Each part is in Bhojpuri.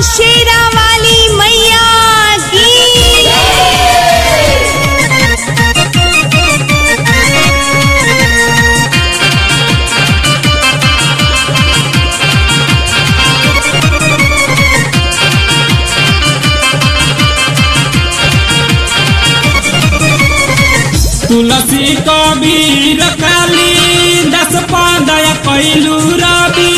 शेरा वाली मैया की तुलसी कबीर काली दस पादय कैलू रवि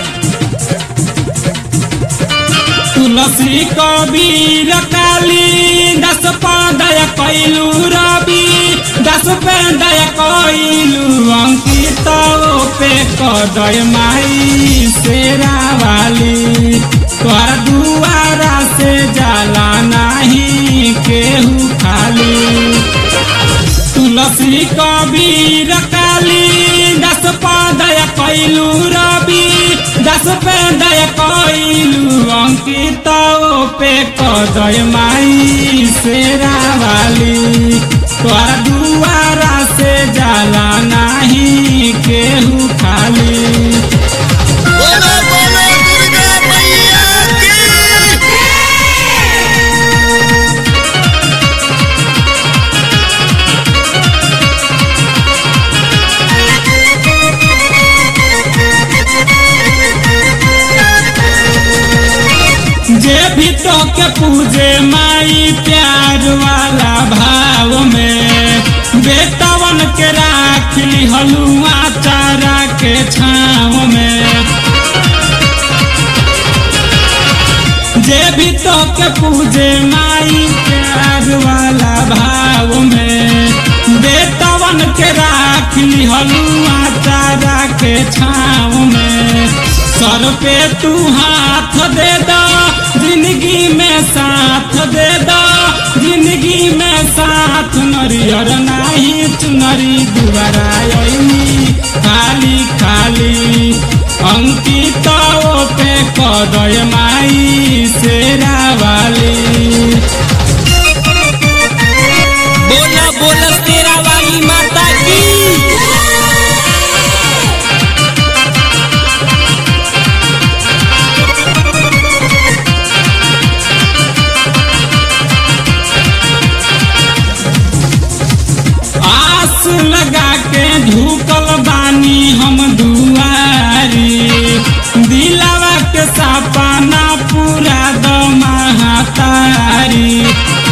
तुलसी कबीर काली दस पादय कैलू रवि दस पादय कैलू अंकित पे कदय माई शेरा वाली तोर दुआरा से जाला नहीं केहू खाली तुलसी कबीर काली दस पादय कैलू रवि दस पादय कैलू अंकित पे कदय माई शेरा वाली तोर दुआरा से जाला नहीं केहू खाली बोलो बोलो दुर्गा मैया की जे भी तो के पूजे माई प्यार वाला भाव में बेटवन के राख ली हलुआ चारा के छाव में जे भी तो के पूजे माई प्यार वाला भाव में बेटवन के राख ली हलुआ चारा के छाव में सर पे तू हाथ दे दो जिंदगी में साथ दे दो जिंदगी में साथ नरियर नाही चुनरी दुबारा अइनी खाली खाली अंकित पे कदय माई शेरा वाली बोलो बोलो तेरा वाली माता की आस लगा के झुकल बानी हम दुआरी दिलावा के सपना पूरा द महातारी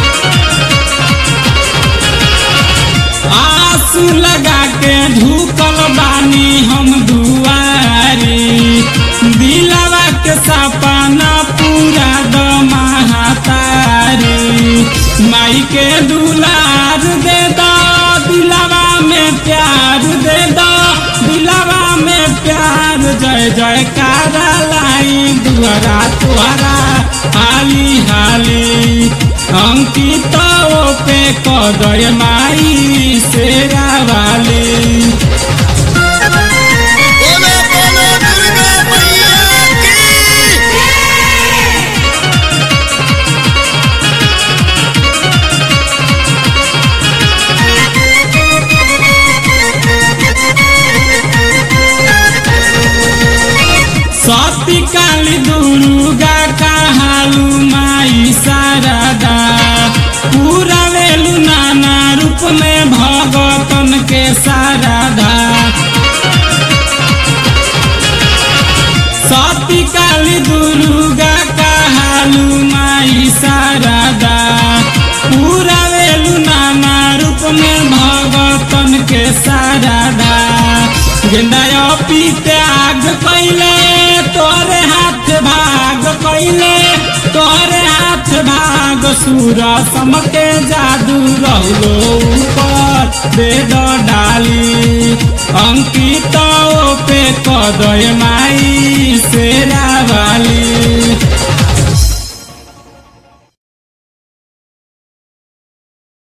आस लगा के झुकल बानी हम दुआरी दिलावा के सपना पूरा द महातारी माई के दुलार दे दो दिलावा में प्यार दे दो दिलावा में प्यार जय जय कारा लाई दुआरा तुहरा हाली हाली अंकित पे कदय माई शेरा वाली बोलो बोलो दुर्गा मैया की सती काली दुर्गा कहालू माई शारदा पूरा वेलू नाना रूप में भगतन के शारदा सती काली दुर्गा कहालू माई शारदा पूरा वेलू नाना रूप में भगतन के शारदा गेंदा पी त्याग कैले तोरे हाथ भाग कैले तोरे हाथ भाग सूर समके जादू रहलो ऊपर वेद डाली अंकित पे कदय माई से